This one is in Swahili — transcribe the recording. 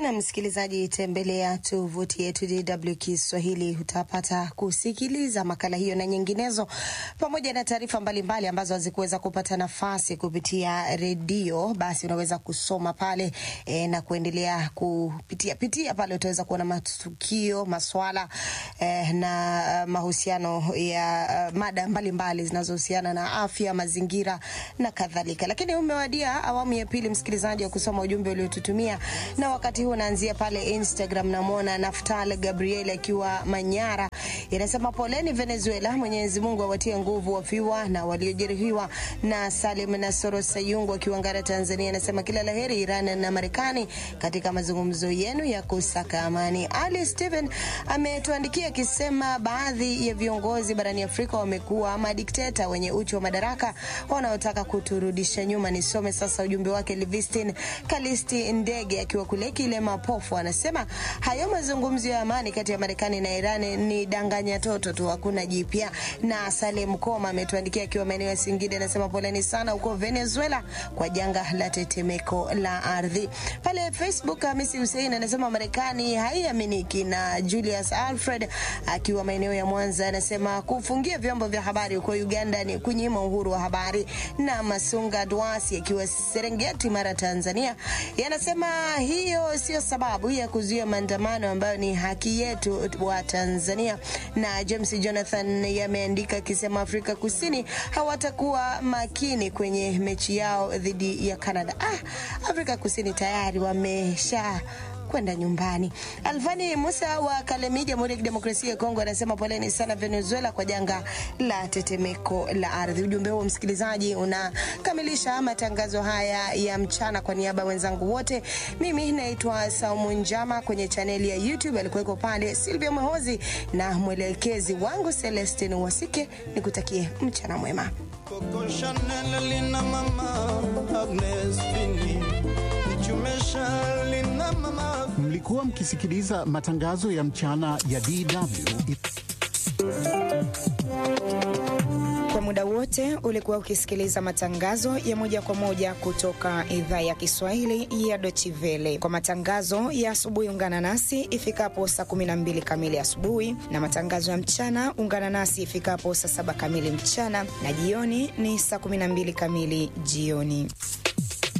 Na msikilizaji, tembelea tovuti yetu DW Kiswahili, utapata kusikiliza makala hiyo na nyinginezo, pamoja na taarifa mbalimbali ambazo hazikuweza kupata nafasi kupitia redio. Basi unaweza kusoma pale e, na kuendelea kupitia pitia pale, utaweza kuona matukio, maswala e, na mahusiano ya uh, mada mbalimbali zinazohusiana na afya, mazingira na kadhalika. Lakini umewadia awamu ya pili, msikilizaji, wa kusoma ujumbe uliotutumia na wakati huu naanzia pale Instagram. Namwona Naftal Gabriel akiwa Manyara, inasema poleni Venezuela, Mwenyezi Mungu awatie nguvu wafiwa na waliojeruhiwa. Na Salim Nasoro Sayungu akiwa Ngara, Tanzania, anasema kila laheri Iran na Marekani katika mazungumzo yenu ya kusaka amani. Ali Steven ametuandikia akisema baadhi ya viongozi barani Afrika wamekuwa madikteta wenye uchu wa madaraka wanaotaka kuturudisha nyuma. Nisome sasa ujumbe wake. Livistin Kalisti Ndege akiwa kule Kilema Pofu anasema hayo mazungumzo ya amani kati ya Marekani na Iran ni danganya toto tu, hakuna jipya. Na Salem Koma ametuandikia akiwa maeneo ya Singida, anasema poleni sana huko Venezuela kwa janga la tetemeko la ardhi. Pale Facebook Hamisi Hussein anasema Marekani haiaminiki, na Julius Alfred akiwa maeneo ya Mwanza anasema kufungia vyombo vya habari huko Uganda ni kunyima uhuru wa habari. Na Masunga Dwasi akiwa Serengeti, Mara, Tanzania yanasema hiyo sio sababu ya kuzuia maandamano ambayo ni haki yetu wa Tanzania. Na James Jonathan yameandika akisema Afrika Kusini hawatakuwa makini kwenye mechi yao dhidi ya Canada. Ah, Afrika Kusini tayari wamesha kwenda nyumbani. Alvani Musa wa Kalemi, Jamhuri ya Kidemokrasia ya Kongo, anasema poleni sana Venezuela kwa janga la tetemeko la ardhi. Ujumbe huo msikilizaji, unakamilisha matangazo haya ya mchana. Kwa niaba ya wenzangu wote, mimi naitwa Saumu Njama. Kwenye chaneli ya YouTube alikuweko pale Silvia Mwehozi na mwelekezi wangu Celestin Wasike. Nikutakie mchana mwema. Coco Chanel lina mama Agnes Fini Chumesha lina mama Mlikuwa mkisikiliza matangazo ya mchana ya DW. Kwa muda wote ulikuwa ukisikiliza matangazo ya moja kwa moja kutoka idhaa ya Kiswahili ya Deutsche Welle. Kwa matangazo ya asubuhi, ungana nasi ifikapo saa 12 kamili asubuhi, na matangazo ya mchana ungana nasi ifikapo saa 7 kamili mchana, na jioni ni saa 12 kamili jioni.